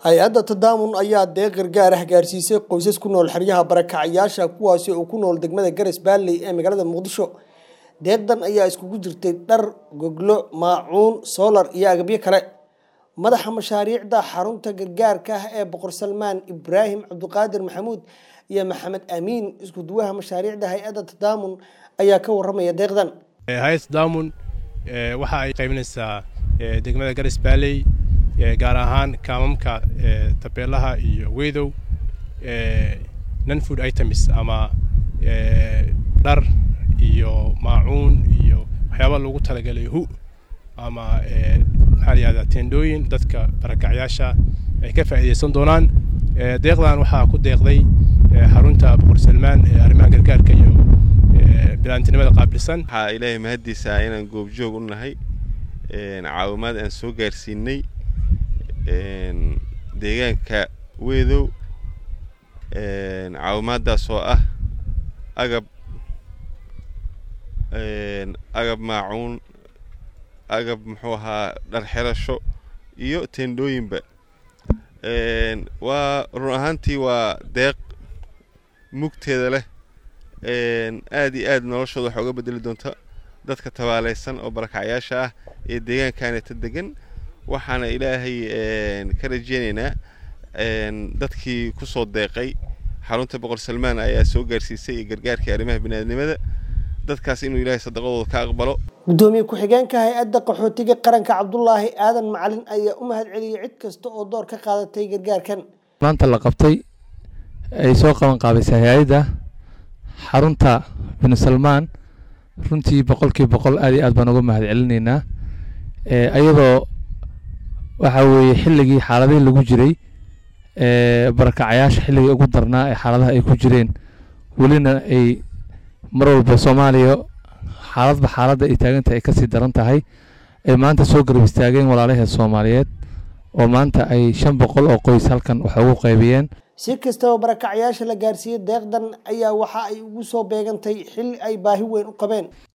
hay-adda tadaamun ayaa deeq gargaar ah gaarsiisay qoysas ku nool xeryaha barakacayaasha kuwaasi oo ku nool degmada garas baalley ee magaalada muqdisho deeqdan ayaa iskugu jirtay dhar goglo maacuun soolar iyo agabyo kale madaxa mashaariicda xarunta gargaarka ah ee boqor salmaan ibraahim cabdiqaadir maxamuud iyo maxamed amiin isku duwaha mashaariicda hay-adda tadaamun ayaa ka waramaya deeqdan hay-adda tadaamun waxa ay qaybinaysaa degmada garas baalley gaar ahaan kaamamka tabeelaha iyo weydow non food items ama dhar iyo maacuun iyo waxyaaba loogu talagalay hu ama maxaa la yihahdaa tendooyin dadka barakacyaasha ay ka faa'iidaysan doonaan deeqdan waxaa ku deeqday xarunta boqor salmaan ee arrimaha gargaarka iyo bilaantinimada qaabilsan waxaa ilaahay mahaddiisa inaan goobjoog u nahay caawimaad aan soo gaarsiinay deegaanka weedow caawimaadaas oo ah agab agab maacuun agab muxuu ahaa dhar xerasho iyo tendooyinba waa run ahaantii waa deeq mugteeda leh aad iyo aad noloshooda waxaa uga bedeli doonta dadka tabaalaysan oo barakacyaasha ah ee deegaankaaneta degan waxaana ilaahay ka rajeynaynaa dadkii ku soo deeqay xarunta boqor salmaan ayaa soo gaarsiisay iyo gargaarkii arrimaha biniaadnimada dadkaas inuu ilaahay sadaqadooda ka aqbalo gudoomiye ku-xigeenka hay-adda qaxootiga qaranka cabdulaahi aadan macalin ayaa u mahad celiyey cid kasta oo door ka qaadatay gargaarkan maanta la qabtay ay soo qaban qaabisay hay-adda xarunta binu salmaan runtii boqolkiiba boqol aad iyo aad baan uga mahad celinaynaa iyadoo waxa weeye xilligii xaaladihii lagu jiray barakacayaasha xilligii ugu darnaa ee xaaladaha ay ku jireen welina ay mar walba soomaaliya xaaladba xaaladda ay taaganta ay kasii daran tahay ay maanta soo garab istaageen walaalaheed soomaaliyeed oo maanta ay shan boqol oo qoys halkan wax ugu qaybiyeen si kastaba barakacyaasha la gaarsiiyey deeqdan ayaa waxa ay ugu soo beegantay xilli ay baahi weyn u qabeen